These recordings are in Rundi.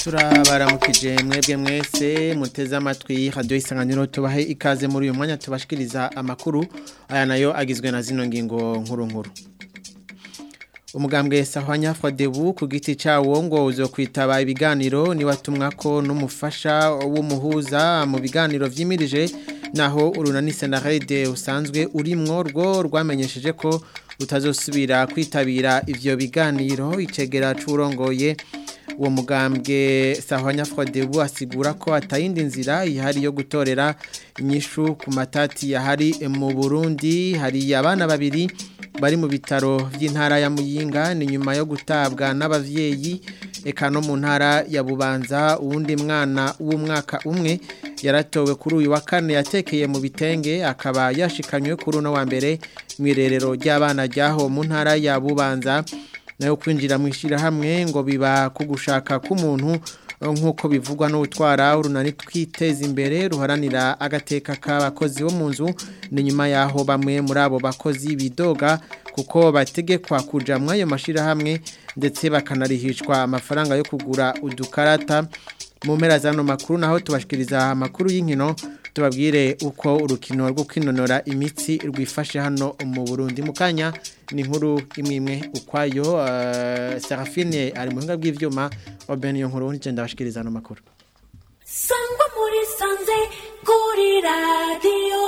turabaramukije mwebwe mwese muteze amatwi radio isanganiro tubahe ikaze muri uyu mwanya tubashikiriza amakuru aya nayo agizwe na zino ngingo nkuru nkuru umugambwe sahwanya Frodebu ku giti cyawo ngo uzo kwitaba ibiganiro ni watumwa ko n'umufasha w'umuhuza mu biganiro vyimirije naho urunani senarede usanzwe urimwo rwo rwamenyesheje ko utazosubira kwitabira ivyo biganiro icegera c'urongoye uwo mugambwe sahwanya Frodebu asigura ko atayindi nzira ihari yo gutorera inyishu ku matati yahari mu Burundi hari abana babiri bari mu bitaro by'intara ya Muyinga ni nyuma yo gutabwa n'abavyeyi eka no mu ntara ya Bubanza uwundi mwana w'umwaka umwe yaratowe kuri uyu wa kane yatekeye mu bitenge akaba yashikanywe kuri uno wa mbere mu irerero ry'abana ryaho mu ntara ya Bubanza nayo kwinjira mu ishyirahamwe ngo biba ku gushaka k'umuntu nk'uko bivugwa n'utwara urunani twiteza imbere ruharanira agateka k'abakozi bo mu nzu ni nyuma y'aho bamwe muri abo bakozi bidoga kuko bategekwa kuja muri ayo mashyirahamwe ndetse bakanarihishwa amafaranga yo kugura udukarata mu mpera z'ano makuru naho tubashikiriza amakuru y'inkino tubabwire uko urukino rwo kwinonora imitsi rwifashe hano mu Burundi mu kanya ni inkuru imwe imwe ukwayo Serafine ari mu buhinga bw'ivyuma Oben yo nkuru nje ndabashikiriza hano makuru Sangwa muri sanze kuri radio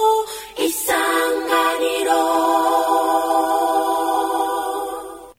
isanganiro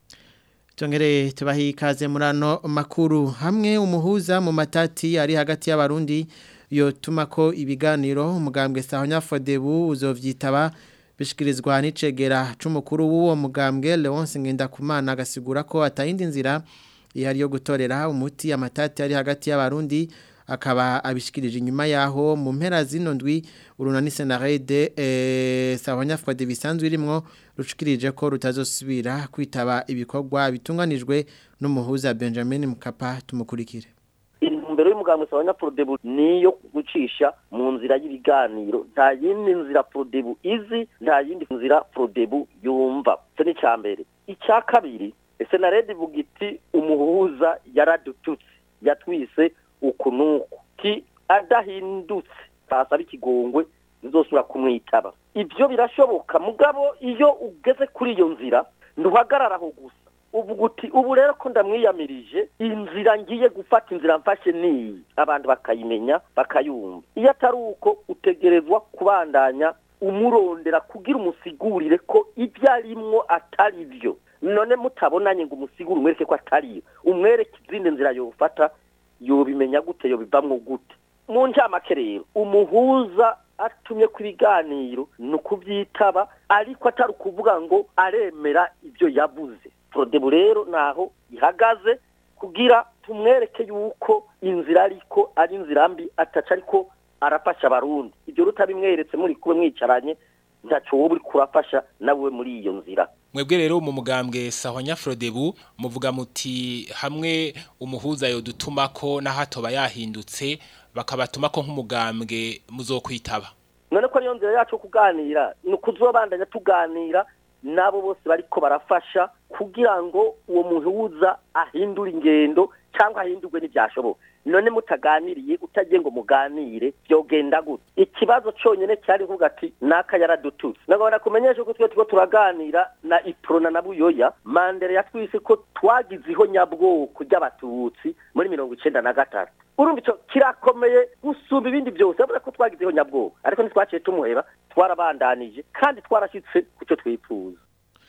Tongere tubahi ikaze muri ano makuru hamwe umuhuza mu matati ari hagati y'abarundi yotuma ko ibiganiro umugambwe Sahonya Fodebu uzovyitaba bishikirizwa n'icegera c'umukuru w'uwo mugambwe Leonce Ngendakumana agasigura ko atayindi nzira ihari yo gutorera umuti amatati ari hagati y'abarundi akaba abishikirije inyuma yaho mu mpera zino ndwi urunani senarede eh Sahonya Fodebu bisanzwe irimwo rushikirije ko rutazosubira kwitaba ibikorwa bitunganijwe n'umuhuza Benjamin Mkapa tumukurikire intumbero y'umugambwe sabanya Prodebu niyo gucisha mu nzira y'ibiganiro nta yindi nzira Prodebu izi nta yindi nzira Prodebu yumva cyo ni cyambere icya kabiri ese na Red Bugiti umuhuza yaradututse yatwise ukunuku ki adahindutse basaba ikigongwe nzosura kumwitaba ibyo birashoboka mugabo iyo ugeze kuri iyo nzira ntuhagararaho gusa uvuga uti ubu rero ko ndamwiyamirije inzira ngiye gufata inzira mfashe niyi abantu bakayimenya bakayumva iyo atari uko utegerezwa kubandanya umurondera kugira umusigurire ko ibyo arimwo atari byo none mutabonanye ngo umusigure umwereke ko atariyo umwereke izindi nzira yofata yobimenya gute yobivamwo gute mu njamake rero umuhuza atumye ku biganiro ni ukubyitaba ariko atari ukuvuga ngo aremera ibyo yabuze Prodebu rero naho ihagaze kugira tumwereke yuko inzira ariko ari inzira mbi ataca ariko arafasha abarundi ibyo rutabimweretse muri kuba mwicaranye ntaco wowe uri kurafasha nawe muri iyo nzira mwebwe rero mu mugambwe Sahonya Frodebu muvuga muti hamwe umuhuza yo dutumako na hato bayahindutse bakabatumako nk'umugambwe muzokwitaba none ko niyo nzira yacu kuganira ni ukuzobandanya tuganira nabo bose bariko barafasha kugira ngo uwo muhuza ahindure ingendo cyangwa ahindurwe n'ibyashoboka none mutaganiriye utagiye ngo muganire byogenda gute ikibazo cyonyine cyari kuvuga ati naka yaradututse nagomba kumenyesha ko twe turiko turaganira na iprona na buyoya mandere yatwise ko twagizeho nyabwoko ry'abatutsi muri mirongo icenda na gatatu urumva ico kirakomeye gusumba ibindi byose avuga ko twagizeho nyabwoko ariko ntitwaciye tumuheba twarabandanije kandi twarashyitse ku cyo twifuza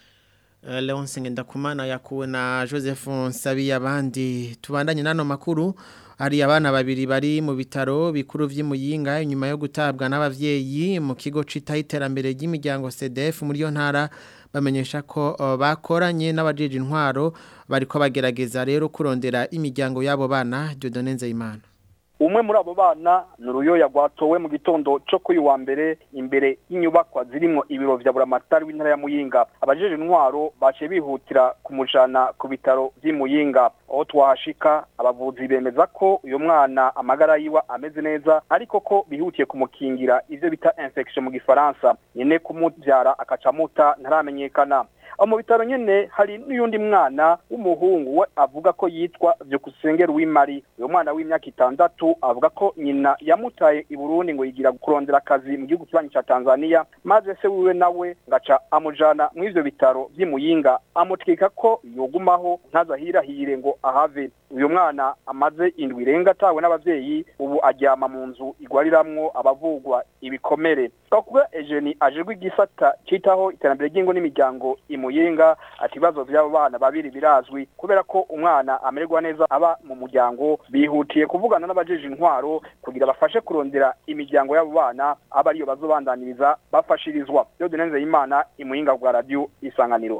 Leonce Ngendakumana yakuwe na Joseph Nsabi abandi tubandanye nano makuru hari abana babiri bari mu bitaro bikuru vy'imuyinga nyuma yo gutabwa n'abavyeyi mu kigo citaho iterambere ry'imiryango CDF muri yo ntara bamenyesha ko uh, bakoranye n'abajeje intwaro bariko bagerageza rero kurondera imiryango yabo bana Dieudonne Nzeyimana umwe muri abo bana ni uruyoya rwatowe mu gitondo cyo kuri wa mbere imbere y'inyubakwa zirimo ibiro vya buramatari w'intara ya muyinga abajeje intwaro baciye bihutira kumujana ku bitaro vy'i muyinga aho twahashika abavuzi bemeza ko uyu mwana amagara yiwe ameze neza ariko ko bihutiye kumukingira ivyo bita infection mu gifaransa nyene kumuvyara akaca muta ntaramenyekana aho mu bitaro nyene hari n'uyundi mwana w'umuhungu we avuga ko yitwa Vyukusengera w'Imari uyo mwana w'imyaka itandatu avuga ko nyina yamutaye i Burundi ngo yigira kurondera akazi mu gihugu kibanyi ca Tanzania maze se wiwe nawe ngaca amujana mu ivyo bitaro vy'imuyinga amutwika ko yogumaho ntazahirahire ngo ahave uyu mwana amaze indwi irenga atawe n'abavyeyi ubu aryama mu nzu igwariramwo abavugwa ibikomere twakuba Eugenie ajejwe igisata citaho iterambere ry'ingo n'imiryango imuyinga ati ibibazo vy'abo bana babiri birazwi kubera ko umwana amererwa neza aba mu muryango bihutiye kuvugana n'abajeje intwaro kugira bafashe kurondera imiryango y'abo bana aba ariyo bazobandaniriza bafashirizwa Dieudonne Nzeyimana imuyinga bwa radio isanganiro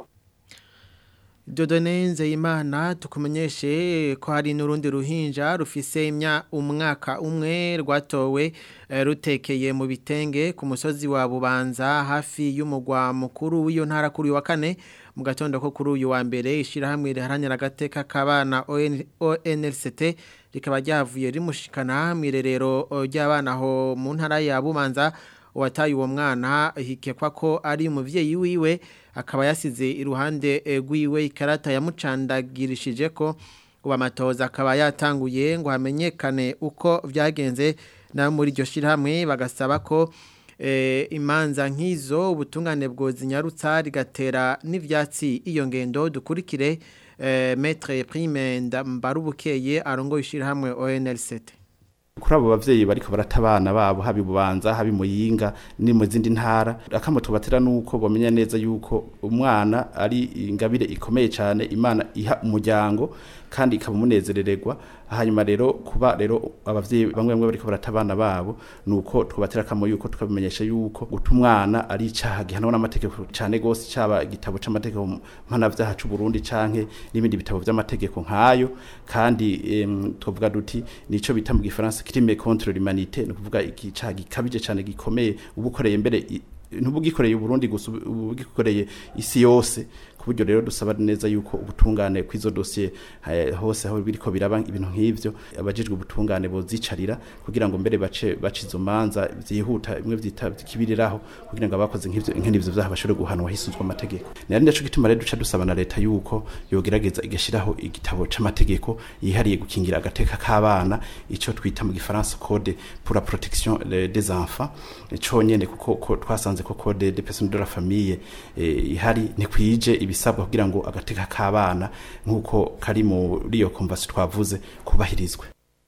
Dodone Nzeyimana tukumenyeshe ko hari n'urundi ruhinja rufise imya umwaka umwe rwatowe eh, rutekeye mu bitenge ku musozi wa Bubanza hafi y'umugwa mukuru w'iyo ntara kuri uyu wa kane mu gatondo ko kuri uyu wa mbere ishirahamwe riharanira agateka k'abana ON ONLCT rikaba ryavuye rimushikana mu irerero eh, ry'abana ho mu ntara ya Bubanza uwataye uwo mwana hikekwa ko ari umuvyeyi wiwe akaba yasize iruhande eh, rwiwe ikarata yamucandagirishije ko ubu amatoza akaba yatanguye ngo hamenyekane uko vyagenze na muri iryo shirahamwe bagasaba ko eh, imanza nk'izo ubutungane bwozinyarutsa rigatera n'ivyatsi iyo ngendo dukurikire eh, Maître Prime Mbarubukeye arongoye ishirahamwe ONLCT kuri abo bavyeyi bariko barata abana babo habi bubanza habi muyinga ni mu zindi ntara akamo tubatera nuko bomenya neza yuko umwana ari ingabire ikomeye cyane imana iha umuryango kandi ikabumunezerererwa hanyuma rero kuba rero abavyeyi bamwe bamwe bariko barata abana babo nuko tubatera kamo yuko tukabimenyesha yuko guta umwana ari icaha gihanwa n'amategeko cyane gose caba igitabo c'amategeko mpanavyaha c'u Burundi canke n'ibindi bitabo vy'amategeko nkayo kandi em, tuvuga duti nico bita mu gifaransa crime contre l'humanité no kuvuga icaha gikabije cyane gikomeye ubukoreye mbere i- ntubugikoreye Burundi gusa ubu- ubugikoreye isi yose kuburyo rero dusaba neza yuko ubutungane kwizo dossier eh, hose aho biriko biraba ibintu nk'ivyo abajijwe ubutungane bozicarira kugira ngo mbere bace bace izo manza vyihuta imwe vyita kibiriraho kugira ngo abakoze nk'ivyo nk'ivyo vyaha bashobore guhanwa hisuzwa amategeko nari ndaco gituma rero duca dusaba na leta yuko yogerageza igashiraho igitabo c'amategeko yihariye gukingira agateka k'abana ico twita mu gifaransa code pour la protection eh, des enfants conyene kuko ko twasanze ko code des personnes de la famille eh, ihari ntikwije ibisabwa kugira ngo agateka k'abana nk'uko kari muri iyo konvasi twavuze kubahirizwe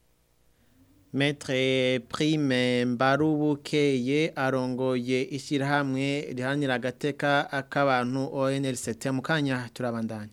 Maître Prime Mbarubukeye arongoye ishirahamwe rihanira agateka ak'abantu ONLCT mu kanya turabandanya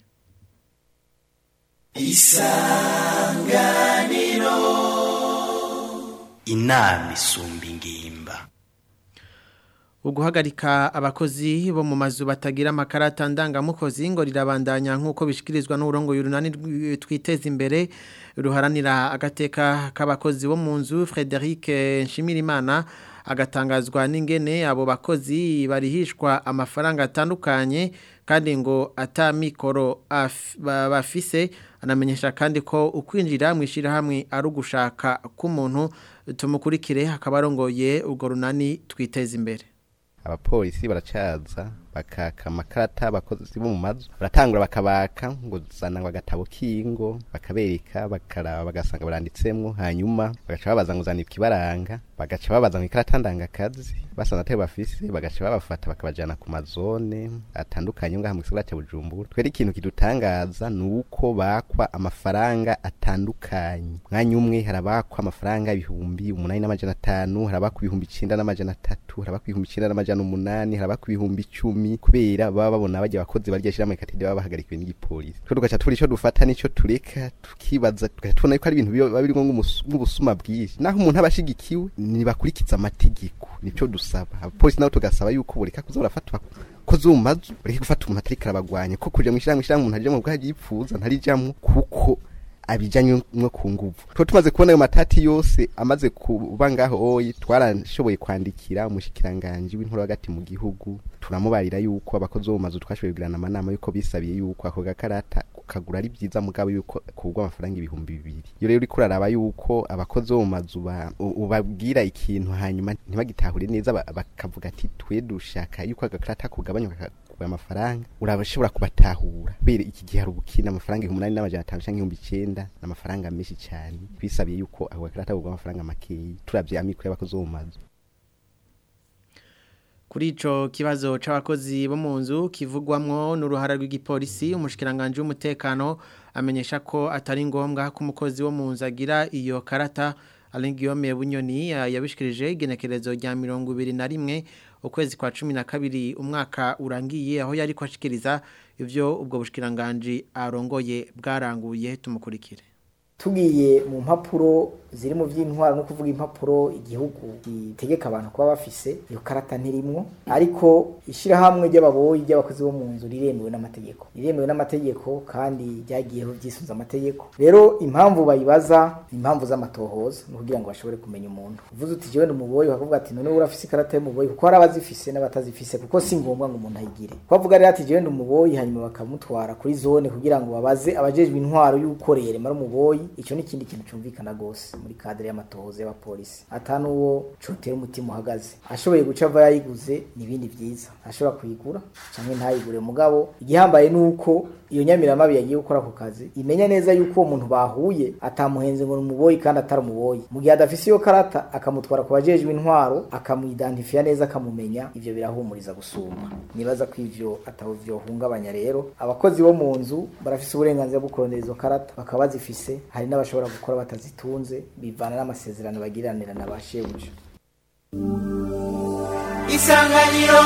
inama isumba ingimba Uguhagarika abakozi bo mu mazu batagira amakarata ndangamukozi ngo rirabandanya nk'uko bishikirizwa n'urongo y'urunani rw- twiteza imbere ruharanira agateka k'abakozi bo mu nzu Frederic Nshimirimana agatangazwa n'ingene abo bakozi barihishwa amafaranga atandukanye kandi ngo atamikoro af- ba- bafise anamenyesha kandi ko ukwinjira mu ishirahamwe ari ugushaka k'umuntu tumukurikire hakaba arongoye urwo runani twiteza imbere abapolisi baracaza bakaka amakarata abakozi bo mu mazu baratangura bakabaka ngo zana ngo agatabo k'ingo bakabereka bakaraba bagasanga baranditsemwo hanyuma bagaca babaza ngo zana ikibaranga bagaca babaza ngo ikarata ndangakazi basanze atari bafise bagaca babafata bakabajana ku mazone atandukanye ngaha mu gisagara cya Bujumbura twere ikintu kidutangaza ni uko bakwa amafaranga atandukanye mwanya umwe harabakwa amafaranga ibihumbi umunani n'amajana atanu harabakwa ibihumbi icenda n'amajana atatu harabakwa ibihumbi icenda n'amajana umunani harabakwa ibihumbi icumi kubera baba babona bajya abakozi barya shira mu katide baba bahagarikiwe n'igipolisi twe tugaca tubura ico dufata nico tureka tukibaza tugaca tubona yuko ari ibintu biba birimo nk'ubusuma bwinshi naho umuntu aba ashigikiwe ntibakurikiza amategeko nico dusaba abapolisi nabo tugasaba yuko bureka kuza barafatwa ko zumazu bureke gufata umuntu atariko arabagwanya ko kuja mu ishyirahamwe ishyirahamwe umuntu aje mu bwaho yipfuza ntarijamwo kuko abijanye no ku nguvu tuba tumaze kubona ayo matati yose amaze kuba ngaho oyi twarashoboye kwandikira umushikiranganji w'intore hagati mu gihugu turamubarira yuko abakozi bo mu mazu twashoboye kugirana amanama yuko bisabiye yuko ako gakarata kagura ari byiza mugabo yuko kugwa amafaranga ibihumbi bibiri iyo rero uriko uraraba yuko abakozi bo mu mazu ba- u- ubabwira ikintu hanyuma ntibagitahure neza ba- bakavuga ati twe dushaka yuko agakarata kugabanywa bakubaye amafaranga urashobora kubatahura kubera iki gihe hari ubukina amafaranga ibihumbi umunani n'amajana atanu canke ibihumbi icenda ni amafaranga menshi cane twisabiye yuko ako gakarata kagurwa amafaranga makeyi turavye amikoro y'abakozi bo mu mazu Kuri ico kibazo c'abakozi bo mu nzu kivugwamwo n'uruhara rw'igipolisi umushikiranganje w'umutekano amenyesha ko atari ngombwa ko umukozi wo mu nzu agira iyo karata Alain Guillaume Bunyoni ya- yabishikirije igenekerezo rya 21 ukwezi kwa 12 umwaka urangiye aho yari kwashikiriza ivyo ubwo bushikiranganje arongoye bwaranguye tumukurikire tugiye mu mpapuro ziri mu by'intwaro no kuvuga impapuro igihugu gitegeka abantu kuba bafise iyo karata ntirimwo ariko ishyirahamwe ry'ababoyi ry'abakozi bo mu nzu riremewe n'amategeko riremewe n'amategeko kandi ryagiyeho byisunze amategeko rero impamvu bayibaza ni impamvu z'amatohoza ni ukugira ngo bashobore kumenya umuntu uvuze uti jewe ni umuboyi bakavuga ati none urafise ikarata y'umuboyi kuko hari abazifise n'abatazifise kuko si ngombwa ngo umuntu ayigire ko bavuga rero ati jewe ni umuboyi hanyuma bakamutwara kuri zone kugira ngo babaze abajejwe intwaro y'ukorere mara umuboyi icyo ni ikindi kintu cyumvikana gose muri kadere y'amatohoza y'abapolisi ata n'uwo cotera umutima uhagaze ashoboye guca ava yayiguze ni ibindi vyiza ashobora kuyigura canke ntayigure mugabo igihambaye nuko iyo nyamiramabi yagiye gukora ako kazi imenya neza yuko uwo muntu bahuye atamuhenze ngo ni umuboyi kandi atari umuboyi mu gihe adafise iyo karata akamutwara ku bajejwe intwaro akamwidentifiya neza akamumenya ivyo birahumuriza gusumba nibaza ko ivyo atabo vyohungabanya rero abakozi bo mu nzu barafise uburenganzira bwo kurondera izo karata bakaba bazifise hari n'abashobora gukora batazitunze bivana n'amasezerano bagiranira na ba shebuja isanganiro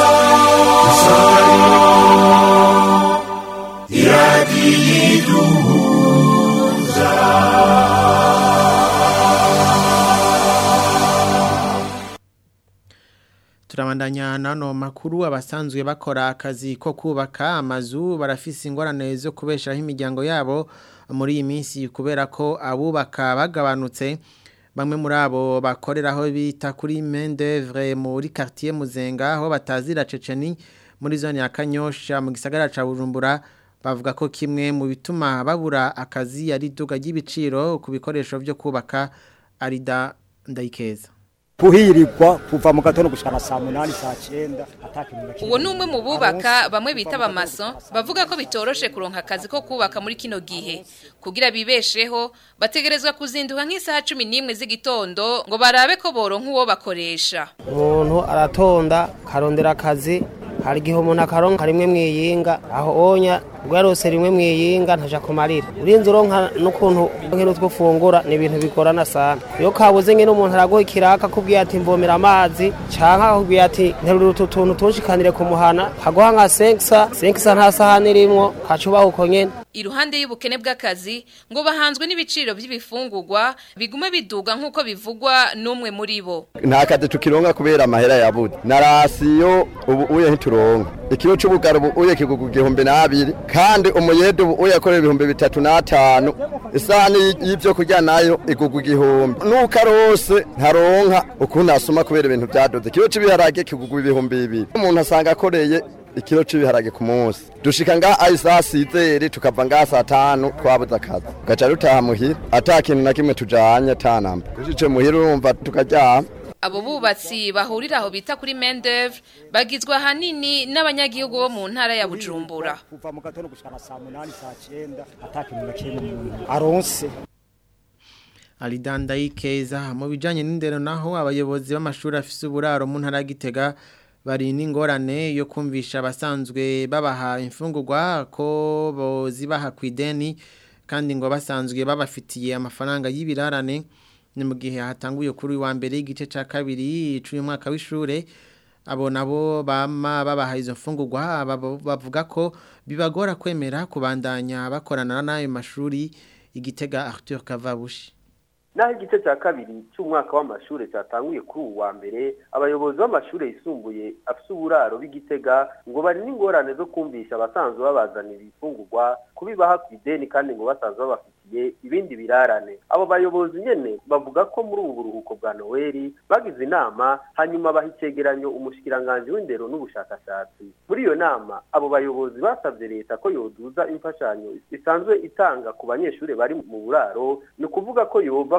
Turabandanya nano makuru abasanzwe bakora akazi ko kubaka amazu barafise ingorane zo kubeshaho imiryango yabo muri iyi minsi kubera ko abubaka bagabanutse bamwe muri abo bakoreraho bita kuri main d'œuvre muri quartier Muzenga aho batazira Ceceni muri zone ya Kanyosha mu gisagara ca Bujumbura bavuga ko kimwe mu bituma babura akazi ari duga ry'ibiciro ku bikoresho byo kubaka arida ndayikeza kuhirirwa kuva mu gatondo gushana saa munani saa cyenda atakintu na kimwe uwo ni umwe mu bubaka bamwe bita abamaso bavuga ko bitoroshe kuronka akazi ko kubaka muri kino gihe kugira bibesheho bategerezwa kuzinduka nk'isaha cumi n'imwe z'igitondo ngo barabe ko boronka uwo bakoresha umuntu aratonda karondera akazi hari igihe umuntu akaronka rimwe mwiyinga aho onya ubwo yarose rimwe mwiyinga ntaja kumarira urinze uronka n'ukuntu nk'ino twufungura ni ibintu bigorana sana iyo kabuze nyine umuntu araguha ikiraka akubwiye ati mvomera amazi canke akubwiye ati nterura utu tuntu tunshikanire ku muhana kaguha nka senkisa senkisa nta sahani irimwo kaca ubaha uko nyene iruhande y'ubukene bw'akazi ngo bahanzwe n'ibiciro by'ibifungurwa biguma biduga nk'uko bivugwa n'umwe muri bo nta kazi tukironka kubera amahera yabuze na rasiyo ubu uye ntituronka ikiro c'ubugaro ubu uye kigugu igihumbi n'abiri kandi umuyede ubu uye akorera ibihumbi bitatu n'atanu isahani y'ivyo kurya nayo igugu igihumbi nuko arose ntaronka ukuntu asuma kubera ibintu vyadoze ikiro c'ibiharage kigugu ibihumbi bibiri umuntu asanga akoreye ikiro c'ibiharage ku munsi dushika nga ari saa sizeri tukava nga saa tanu twabuze akazi tugaca dutaha muhira ata kintu na kimwe tujanye ata namba dushitse muhira urumva tukaryama abo bubatsi bahurira aho bita kuri main d'œuvre bagizwe ahanini n'abanyagihugu bo mu ntara ya Bujumbura kuva mu gatondo gushana saa munani saa cyenda atakintu na kimwe umuntu aronse Alidanda ikeza mu bijanye n'indero naho abayobozi b'amashuri afise uburaro mu ntara ya Gitega bari n'ingorane yo kumvisha abasanzwe babaha imfungurwa ko bozibaha ku ideni kandi ngo basanzwe babafitiye amafaranga y'ibirarane ni mu gihe hatanguye kuri wa mbere y'igice cya kabiri cy'uyu mwaka w'ishure abo nabo bama babaha izo mfungurwa bavuga ko bibagora kwemera kubandanya bakorana n'ayo mashuri igitega Arthur Kavabushi naho igice cya kabiri cy'umwaka w'amashuri cyatanguye kuri ubu wa mbere abayobozi b'amashuri yisumbuye afite uburaro b'igitega ngo bari n'ingorane zo kumvisha abasanzwe babazanira ifungurwa kubibaha ku ideni kandi ngo basanzwe babafitiye ibindi birarane abo bayobozi nyene bavuga ko muri ubu buruhuko bwa noweli bagize inama hanyuma baha icegeranyo umushikiranganji w'indero n'ubushakashatsi muri iyo nama abo bayobozi basabye leta ko yoduza imfashanyo isanzwe itanga ku banyeshuri bari mu buraro ni ukuvuga ko yova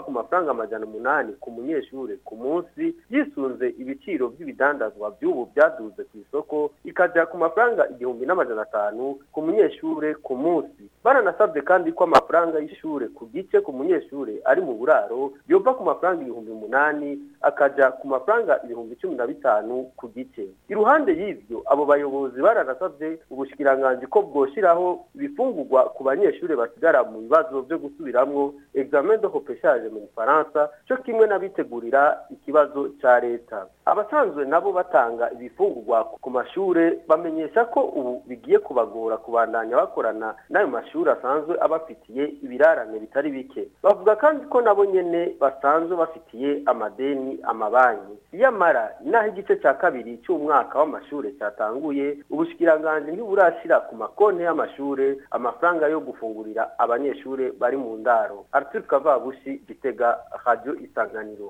ku mafaranga amajana umunani ku munyeshure ku munsi yisunze ibiciro by'ibidandazwa by'ubu byaduze ku isoko ikaja ku mafaranga igihumbi n'amajana atanu ku munyeshure ku munsi baranasabye kandi ko amafaranga y'ishure ku gice ku munyeshure ari mu buraro yova ku mafaranga ibihumbi umunani akaja ku mafaranga ibihumbi cumi na bitanu ku gice iruhande y'ivyo abo bayobozi baranasabye ubushikiranganji ko bwoshiraho ibifungurwa ku banyeshure basigara mu bibazo byo gusubiramwo examen de repêchage mu Faransa cyo kimwe n'abitegurira ikibazo ca leta abasanzwe nabo batanga ibifungurwa ku mashure bamenyesha ko ubu bigiye kubagora kubandanya bakorana n'ayo mashuri asanzwe abafitiye ibirarane bitari bike bavuga kandi ko nabo nyene basanzwe bafitiye amadeni amabanki iyamara inaho igice cya kabiri cy'umwaka w'amashure cyatanguye ubushikiranganji ntiburashira ku makonti y'amashure amafaranga yo gufungurira abanyeshure bari mu ndaro Arthur Kavabushi Gitega Radio Isanganiro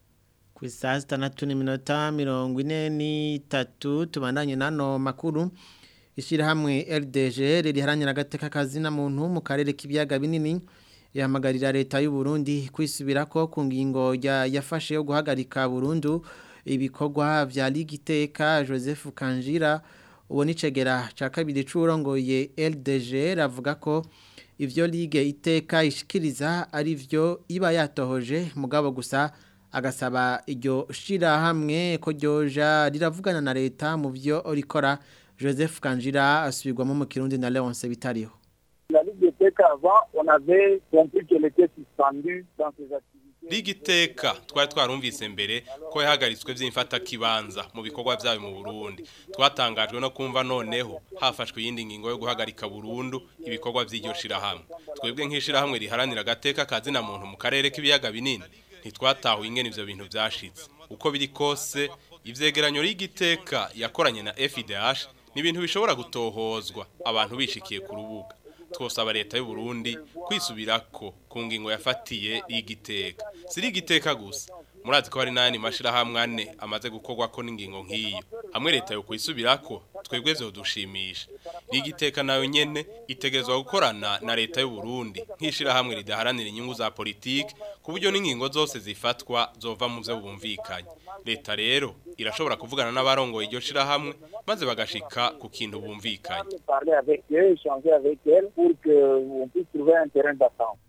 ku isaha zitandatu n'iminota mirongo ine n'itatu tubandanye n'ano makuru ishyirahamwe RDG riharanira agateka kazina muntu mu karere k'ibiyaga binini yahamagarira leta y'u Burundi kwisubira ko ku ngingo yafashe yo guhagarika burundu ibikorwa vya ligiteka Joseph Kanjira uwo nicegera ca kabiri c'urongoye LDG ravuga ko ivyo ligue iteka ishikiriza ari vyo iba yatohoje mugabo gusa agasaba iryo shirahamwe ko ryoja riravugana na leta mu vyo rikora Joseph Kanjira asubirwamo mu Kirundi na Leonce Bitariho La Ligue des Tech avant, on avait compris qu'elle était suspendue dans ses activités. Ligiteka twari twarumvise mbere ko yahagaritswe by'imfata kibanza mu bikorwa byayo mu Burundi twatangajwe no kumva noneho hafashwe yindi ngingo yo guhagarika burundu ibikorwa by'iryo shirahamwe twebwe nk'ishirahamwe riharanira agateka kazina muntu mu karere k'ibiyaga binini ntitwatahuye ingene ivyo bintu vyashitse uko biri kose ivyegeranyo y'igiteka yakoranye na FIDH ni ibintu bishobora gutohozwa abantu bishikiye ku rubuga twosaba leta y'u Burundi kwisubirako ku ngingo yafatiye igiteka siri igiteka gusa murazi ko hari nani mashira hamwe ane amaze gukorwa ko n'ingingo nk'iyo hamwe leta yo kwisubirako twebwe vyo dushimisha igiteka nayo nyene itegezwa gukorana na leta y'u Burundi nkishira hamwe ridaharanira inyungu za politike ku buryo n'ingingo zose zifatwa zova mu byo bumvikanye leta rero irashobora kuvugana n'abarongoye iryo shira hamwe maze bagashika ku kintu bumvikanye Parler avec eux, échanger avec elles pour qu'on puisse trouver un terrain d'attente.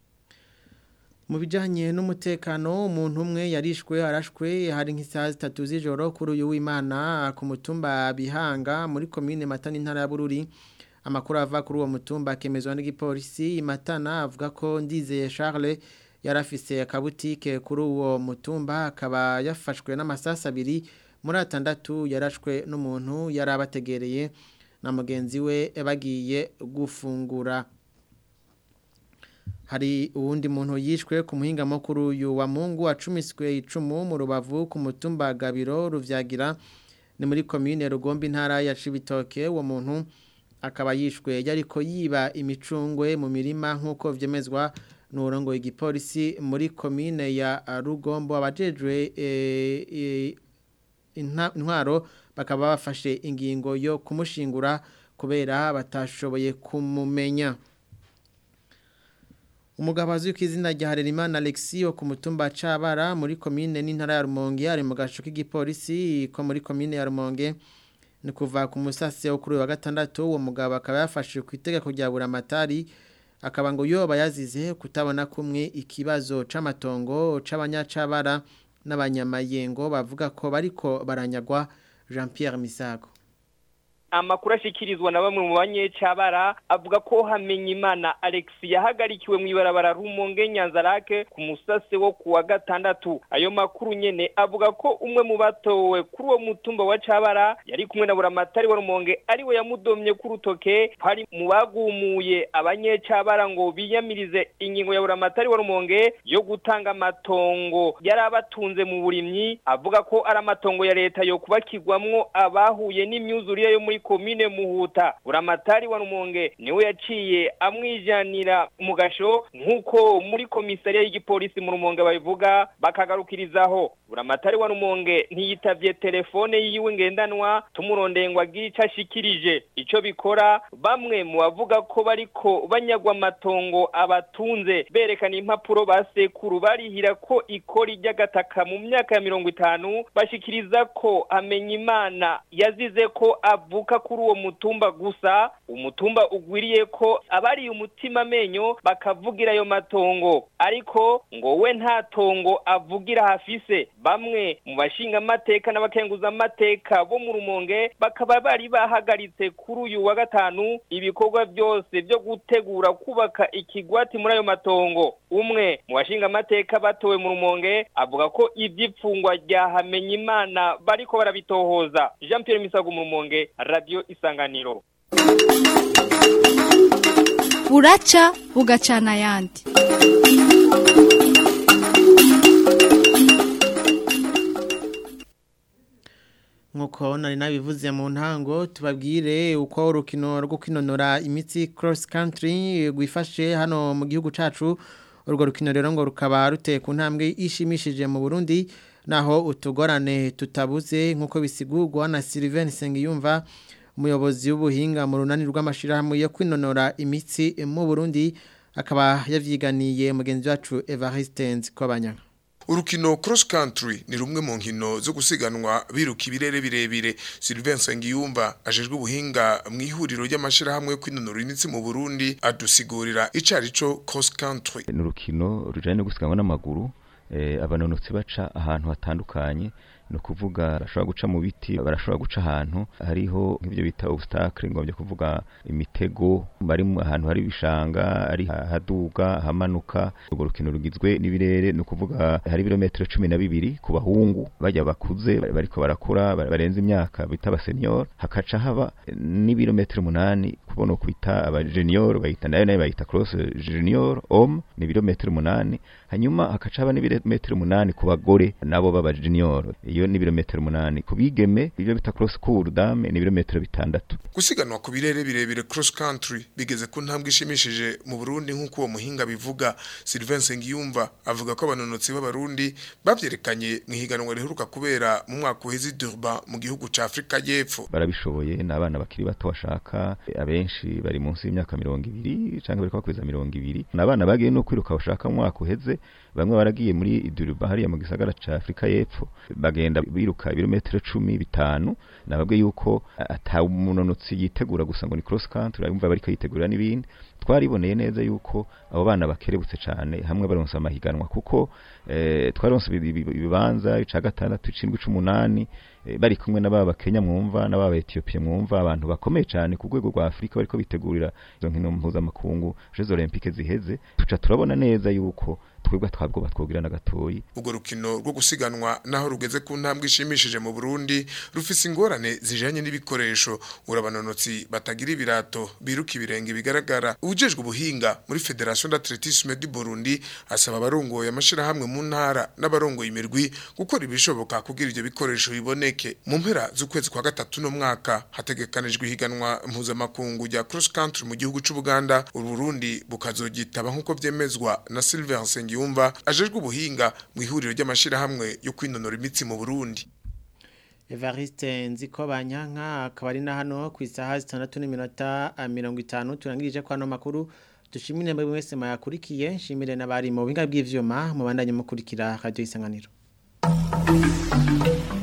mu bijyanye n'umutekano umuntu umwe yarishwe arashwe hari nk'isaha zitatu z'ijoro kuri uyu w'imana ku mutumba bihanga muri komine matana intara ya bururi amakuru ava kuri uwo mutumba akemezwa n'igipolisi matana avuga ko ndizeye Charles yarafise akabutike kuri uwo mutumba akaba yafashwe n'amasasu abiri muri atandatu yarashwe n'umuntu yari abategereye na mugenzi we bagiye gufungura hari uwundi muntu yishwe ku muhinga mukuru uyu wa mungu acumiswe icumu mu rubavu ku mutumba gabiro ruvyagira ni muri komine rugomba intara ya cibitoke uwo muntu akaba yishwe yariko yiba imicungwe mu mirima nk'uko vyemezwa n'urongo igipolisi muri komine ya rugombo abajejwe intwaro bakaba bafashe ingingo yo kumushingura kubera batashoboye kumumenya umugabo azwi ku izina rya Harerimana Alexio ku mutumba Cabara muri komine n'intara ya Rumonge ari mu gaco k'igipolisi ko muri komine ya Rumonge ni kuva ku musase wo kuri wa gatandatu uwo mugabo akaba yafashe ku itegeko rya buramatari akaba ngo yoba yazize kutabona kumwe ikibazo c'amatongo c'abanyacabara n'abanyamayengo bavuga ko bariko baranyagwa Jean Pierre Misago amakuru ashikirizwa na bamwe mu banyecabara avuga ko hamenye imana Alex yahagarikiwe mu ibarabara rumonge nyanzarake ku musase wo kuwa gatandatu ayo makuru nyene avuga ko umwe mu batowe kuri uwo mutumba wa cabara yari kumwe na buramatari wa rumonge ariwe yamudomye ku rutoke hari mu bagumuye abanyecabara ngo biyamirize ingingo ya buramatari wa rumonge yo gutanga amatongo yari abatunze mu burimyi avuga ko ari amatongo ya leta yo kubakirwamwo abahuye n'imyuzurire yo muri komine muhuta buramatari wa rumonge niwe yaciye amwijanira mu gasho nk'uko muri komisariya y'igipolisi mu rumonge babivuga bakagarukirizaho buramatari wa rumonge ntiyitavye telefone yiwe ngendanwa tumurondeye ngo agire ico ashikirije ico bikora bamwe mu bavuga ko bariko banyagwa amatongo abatunze berekana impapuro basekuru barihira ko ikori ry'agataka mu myaka ya mirongo itanu bashikiriza ko amenya imana yazize ko avuka kuri uwo mutumba gusa umutumba ugwiriye ko abariye umutima amenyo bakavugira ayo matongo ariko ngo we nta tongo avugira hafise bamwe mu bashinga amateka n'abakenguza amateka bo mu rumonge bakaba bari bahagaritse kuri uyu wa gatanu ibikorwa byose byo gutegura kubaka ikigwati muri ayo matongo umwe mu bashinga amateka batowe mu rumonge avuga ko iby'ipfungwa rya hamenya imana bariko barabitohoza jean pierre misago mu rumonge radio isanganiro buraca bugacana ayandi nkuko nari nabivuze mu ntango tubabwire uko urukino rwo kwinonora imitsi cross country rwifashe hano mu gihugu cacu urwo rukino rero ngo rukaba ruteye ku ntambwe ishimishije mu Burundi naho utugorane tutabuze nkuko bisigurwa na Sylvain Sengiyumva umuyobozi w'ubuhinga mu runani rw'amashirahamwe yo kwinonora imitsi mu Burundi akaba yavyiganiye mugenzi wacu Evariste Nzikobanyanga urukino cross country ni rumwe mu nkino zo gusiganwa biruka ibirere birebire Sylvain Sengiyumva ajejwe ubuhinga mu ihuriro ry'amashirahamwe yo kwinonora imitsi mu Burundi adusigurira icarico cross country ni urukino rujanye no gusiganwa n'amaguru eh, abanonotsi baca ahantu hatandukanye no kuvuga barashobora guca mu biti barashobora guca ahantu hariho nk'ibyo bita obstacle ngombye kuvuga imitego bari mu ahantu hari ibishanga ari haduga hamanuka urwo rukino rugizwe n'ibirere no kuvuga hari ibirometero cumi na bibiri ku bahungu bajya bakuze bariko barakura barenze imyaka bita abasenior hakaca haba n'ibirometero umunani kubona kwita aba junior bayita nayo nayo bayita cross junior homme ni ibirometero umunani hanyuma hakaca haba n'ibirometero umunani ku bagore nabo baba junior iyo ni ibirometero umunani ku bigeme ibyo bita cross cour dame ni ibirometero bitandatu gusiganwa ku birere birebire cross country bigeze ku ntambwe ishimishije mu Burundi nk'uko uwo muhinga bivuga Sylvain Sengiyumva avuga ko abanonotsi b'abarundi bavyerekanye mu higanwa riheruka kubera mu mwaka uheze Durban mu gihugu ca Afrika y'Epfo barabishoboye n'abana bakiri bato bashaka abenshi bari munsi y'imyaka mirongo ibiri canke bariko bakweza mirongo ibiri n'abana bagiye no kwiruka bashaka mu mwaka uheze bamwe baragiye muri Durban hariya mu gisagara ca Afrika y'Epfo bagenda biruka ibirometero cumi bitanu nababwe yuko ata umunonotsi yitegura gusa ngo ni cross country arumva bariko yitegura n'ibindi twariboneye neza yuko abo bana bakerebutse cyane hamwe baronsa amahiganwa kuko eh, twaronse ibibanza ica gatandatu icindwi c'umunani bari kumwe n'ababa Kenya mwumva n'ababa Ethiopia mwumva abantu bakomeye cyane ku rwego rwa Afrika bariko bitegurira izo nkino mpuzamakungu Jeux Olympiques ziheze tuca turabona neza yuko twebwe twabwo batwogira na gatoyi ubwo rukino rwo gusiganwa naho rugeze ku ntambwe ishimishije mu Burundi rufise ingorane zijanye n'ibikoresho urabanonotsi batagira ibirato biruka ibirenge bigaragara ujejwe ubuhinga muri Federation d'Athlétisme du Burundi asaba abarongoye amashirahamwe mu ntara n'abarongoye imirwi gukora ibishoboka kugira ivyo bikoresho biboneke mu mpera z'ukwezi kwa gatatu no mwaka hategekanijwe ihiganwa mpuzamakungu rya cross country mu gihugu c'u Buganda Ururundi bukazogitaba nk'uko vyemezwa na Sylvain Sengiyumva ajejwe ubuhinga mu ihuriro ry'amashirahamwe yo kwinonora imitsi mu Burundi Evariste nziko banyanka akaba ari na hano ku isaha 6:50 turangirije kwa no makuru dushimire mwe mwese mayakurikiye nshimire nabari mu binga bw'ivyuma mubandanye mukurikira radio isanganiro